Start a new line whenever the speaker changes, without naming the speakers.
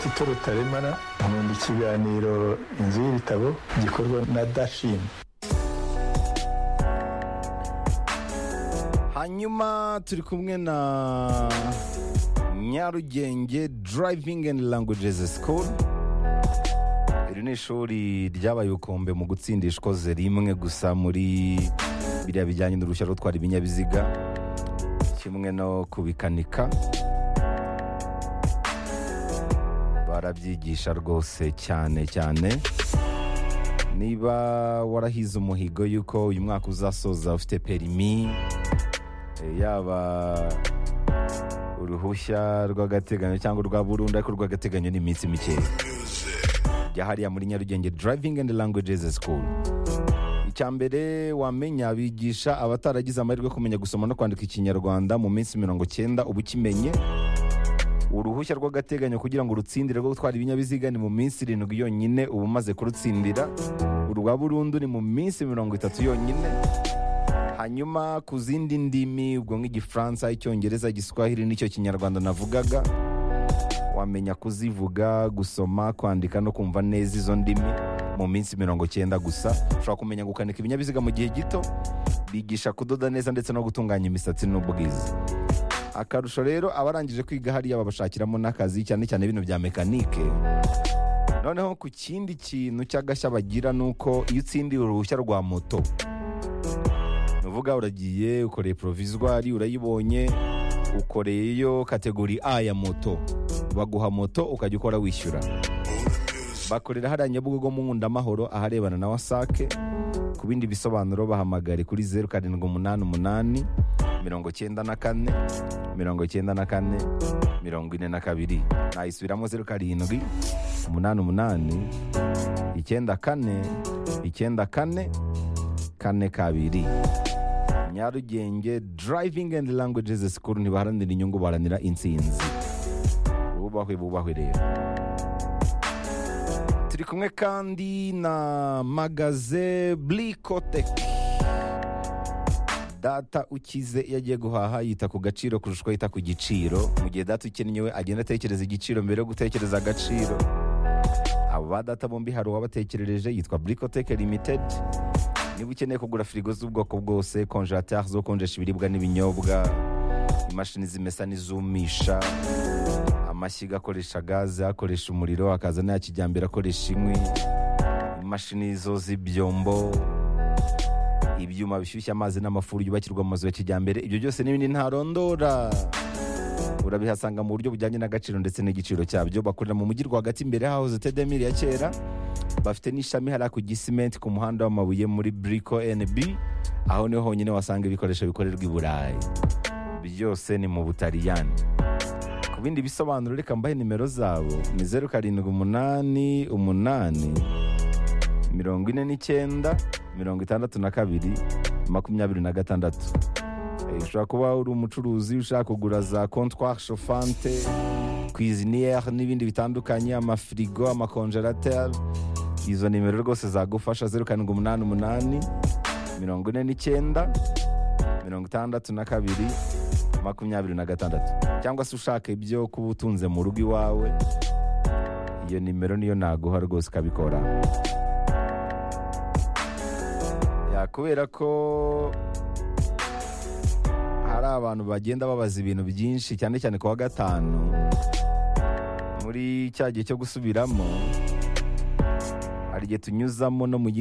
Tito Rutaremara nkunda ikiganiro inzu y'ibitabo gikorwa na dashini
hanyuma turi kumwe na nyarugenge driving and languages school iri ni ishuri ryabaye ubukombe mu gutsinda ishikoze rimwe gusa muri biriya bijyanye n'uruhushya rwo gutwara ibinyabiziga kimwe no kubikanika barabyigisha rwose cyane cyane niba warahize umuhigo y'uko uyu mwaka uzasoza ufite perimi Eh, yaba uruhushya rw'agateganyo cyangwa urwa burundu ariko urw'agateganyo ni iminsi mikeya jya hariya muri nyarugenge driving and languages school icya mbere wamenya bigisha abataragize amahirwe yo kumenya gusoma no kwandika ikinyarwanda mu minsi mirongo cyenda uba ukimenye uruhushya rw'agateganyo kugira ngo urutsindire rwo gutwara ibinyabiziga ni mu minsi irindwi yonyine uba umaze kurutsindira urwa burundu ni mu minsi mirongo itatu yonyine hanyuma ku zindi ndimi ubwo nk'igifaransa icyongereza igiswahili n'icyo kinyarwanda navugaga wamenya kuzivuga gusoma kwandika no kumva neza izo ndimi mu minsi mirongo cyenda gusa ushobora kumenya gukanika ibinyabiziga mu gihe gito bigisha kudoda neza ndetse no gutunganya imisatsi n'ubwiza akarusho rero abarangije kwiga hariya babashakiramo n'akazi cyane cyane bino bya mekanike noneho ku kindi kintu cy'agashya bagira ni uko iyo utsindiye uruhushya rwa moto nuvuga uragiye ukoreye porovizwari urayibonye ukoreyeyo kategori a ya moto baguha moto ukajya ukora wishyura bakorera hariya nyabugogo mu nkundamahoro aharebana na wasake ku bindi bisobanuro bahamagare kuri zeru karindwi umunani umunani mirongo cyenda na kane mirongo cyenda na kane mirongo ine na kabiri nayisubiramo zeru karindwi umunani umunani icyenda kane icyenda kane kane kabiri nyarugenge driving and languages school ntibaharanira inyungu baharanira intsinzi bubahwe bubahwe rero turi kumwe kandi na magaze blicotec data ukize iyo agiye guhaha yita ku gaciro kurusha uko yita ku giciro mu gihe data ukennyewe agenda atekereza igiciro mbere yo gutekereza agaciro abo ba data bombi hari uwabatekerereje yitwa bricotec limited niba ukeneye kugura firigo z'ubwoko bwose konjerateri zo konjesha ibiribwa n'ibinyobwa imashini zimesa n'izumisha amashyiga akoresha gaze akoresha umuriro akaza n'aya kijyambere akoresha inkwi imashini zo z'ibyombo ibyuma bishyushya amazi n'amafuru yubakirwa mu mazu ya kijyambere ibyo byose n'ibindi ntarondora urabihasanga mu buryo bujyanye n'agaciro ndetse n'igiciro cyabyo bakorera mu mujyi rwagati imbere hahoze tedemiri ya kera bafite n'ishami hariya ku gisimenti ku muhanda w'amabuye muri buriko NB aho niho honyine wasanga ibikoresho bikorerwa i burayi byose ni mu butaliyani ku bindi bisobanuro reka mbahe nimero zabo ni zeru karindwi umunani umunani mirongo ine n'icyenda mirongo itandatu na kabiri makumyabiri na gatandatu Eh, ushobora kuba uri umucuruzi ushaka kugura za kontwari shofante kwiziniyeri n'ibindi bitandukanye amafirigo amakonjerateri izo nimero rwose zagufasha zeru karindwi umunani umunani mirongo ine n'icyenda mirongo itandatu na kabiri makumyabiri na gatandatu cyangwa se ushaka ibyo kuba utunze mu rugo iwawe iyo nimero niyo naguha rwose ukabikora Ya, kubera ko hari abantu bagenda babaza ibintu byinshi cyane cyane ku wa gatanu muri cya gihe cyo gusubiramo hari igihe tunyuzamo no mu yindi